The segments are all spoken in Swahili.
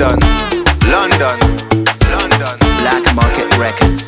London, London, London. Black Market Records.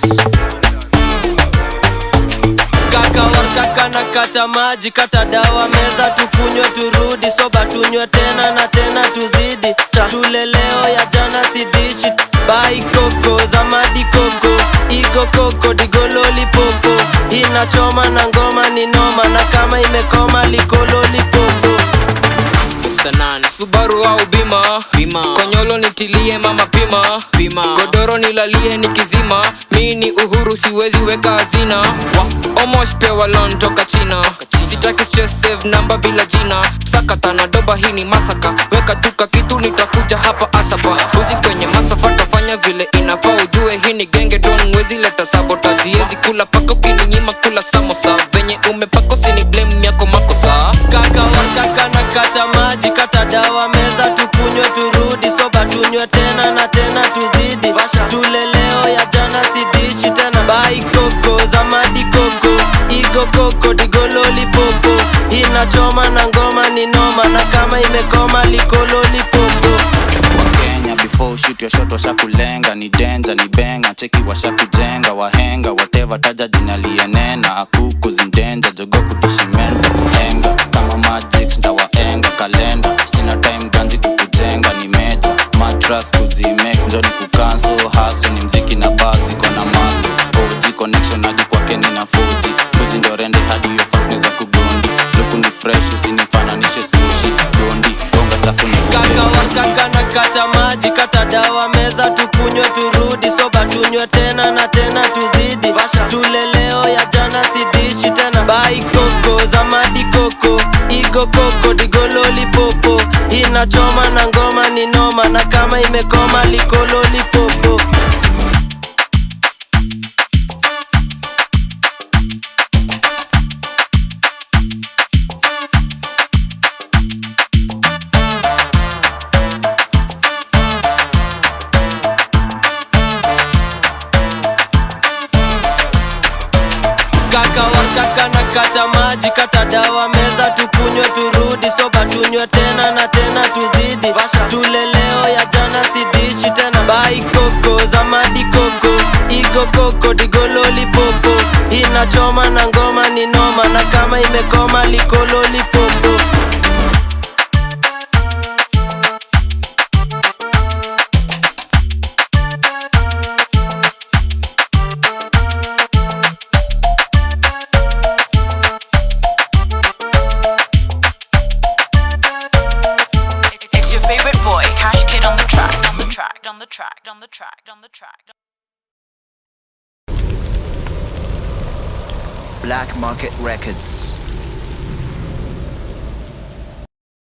kaka wakaka na kata maji kata dawa meza tukunywe turudi soba tunywe tena na tena tuzidi Ta- tule leo ya jana sidishi bai koko za madi koko igo koko digololi popo inachoma na ngoma ni noma na kama imekoma likololi popo Mr. Nan. Subaru au bima Bima. konyolo nitilie mama pima Bima. godoro nilalie nikizima mi ni uhuru siwezi weka hazina Wa- omosh pewa lon toka china sitaki stress save namba bila jina sakata na doba hii ni masaka weka tuka kitu nitakuja hapa asapa uzi kwenye masafa tafanya vile inafaa ujue hii ni genge ton wezi leta sabota siwezi kula pako kininyima kula samosa venye umepako sini blame yako makosa kaka wakaka na kata maji kata dawa meza tukunywe turudi soba tunywe tena na tena tuzidi tule leo ya jana sidishi tena bai koko za madi koko igo koko digololi popo inachoma na ngoma ni noma na kama imekoma likololi popo wakenya before shoot your shot washakulenga ni denja ni benga cheki washakujenga wahenga whatever taja jina lienena akuku zimdenja jogo kutishimenda henga kama magic ndawaenga kalenda sina time ganji kukujenga ni meja matras kuzimek njoni kukanso haso ni mziki na bazi kona maso oji connection hadi kwake ni na fuji buzi ndo rende hadi hiyo fasne za kugondi luku ni fresh usinifananishe sushi gondi gonga chafu ni kaka wakaka na kata maji kata dawa meza tukunywe turudi soba tunywe tena na tena tuzidi tule leo ya jana sidishi tena bai koko za madi koko igo koko digololi popo inachoma na ngoma ni noma na kama imekoma likololi popo kaka wakaka na kata maji kata dawa meza tukunywe turudi soba tunywe tena na tena tuzidi tule leo ya jana sidishi tena bai koko za madi koko igo koko digololi popo inachoma na ngoma ni noma na kama imekoma likololi popo It's your favorite boy, Cash Kid on the track, on the track, on the track, on the track, on the track. Black Market Records.